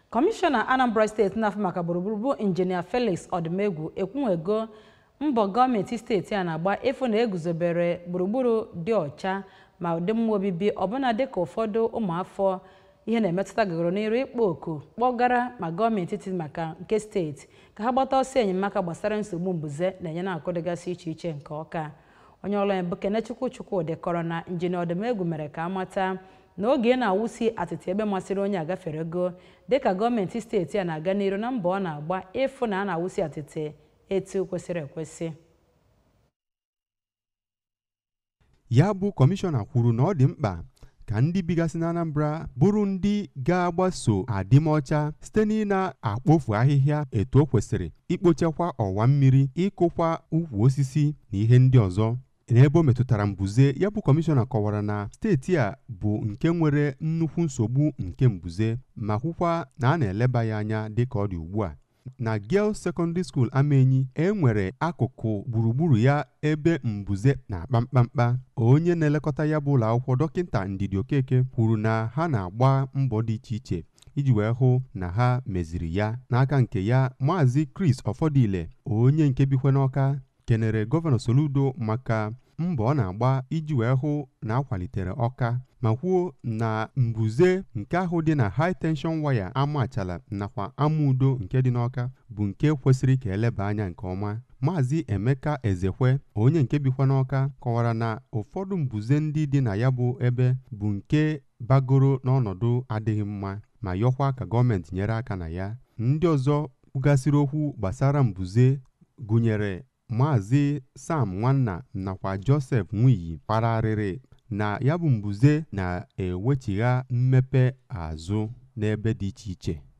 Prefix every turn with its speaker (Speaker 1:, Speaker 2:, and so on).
Speaker 1: kọmishọna anambra steeti na-afụ maka gburugburu bụ injinia felix ọdịmegwu ekwunwego mbọ gọọmenti steeti a na-agba ịfụ na eguzobere gburugburu dị ọcha ma ụdị mma obibi ọbụna dịka ụfọdụ ụmụafọ ihe na-emetụta gagoro n'iru ịkpọ oku kpọgara ma gọọmenti etiti maka nke steeti ka ha gbata ọsọ enyemaka gbasara nsogbu mbuze na-enye na-akụ dịgasị iche iche nke ọka onye ọrụ ya bụ kenechukwu chukwudị kọrọ na injinia ọdịmegwu mere ka amata na oge na-awụsi atịtị ebe masịrị onye agafere ego dịka gọọmenti steeti a na-aga n'iru na mbọ ọ na-agba ịfụ na a na-awụsi atịtị etu kwesịrị ekwesị
Speaker 2: ya bụ kọmishọna kwuru na ọ dị mkpa ka ndị bigasị na Anambra bụrụ ndị ga-agbaso adịmọcha site n'ị na-akpofu ahịhịa etu o kwesịrị ikpochakwa ọwa mmiri ịkụkwa ukwu osisi na ihe ndị ọzọ n'ebe o metụtara mbuze ya bụ kọmishọna kọwara na steeti a bụ nke nwere nnukwu nsogbu nke mbuze ma hụkwa na a na-eleba ya anya dịka ọ dị ugbu a na Girls Secondary School Amenyi e nwere akụkụ gburugburu ya ebe mbuze na-akpa mkpamkpa onye na-elekọta ya bụ ụlọ akwụkwọ dọkịta Ndidi Okeke kwuru na ha na-agba mbọ dị iche iche iji wee hụ na ha meziri ya n'aka nke ya maazị Chris Ọfọdụile onye nke bikwe n'Ọka kenere gọvanọ Soludo maka mbọ ọ na-agba iji wee hụ na akwalitere Ọka ma kwuo na mbuze nke ahụ dị na high tension waya amachala nakwa amaudo nke dị n'Ọka bụ nke kwesịrị ka eleba anya nke ọma maazị Emeka Ezekwe onye nke bikwa n'Ọka kọwara na ụfọdụ mbuze ndị dị na ya bụ ebe bụ nke bagoro n'ọnọdụ adịghị mma ma yọkwa ka gọọmenti nyere aka na ya ndị ọzọ kwugasịrị okwu gbasara mbuze gụnyere maazị Sam Nwanna nakwa Joseph Nwiyi kpararịrị na ya bụ mbuze na-ewechigha mmepe azụ n'ebe dị iche iche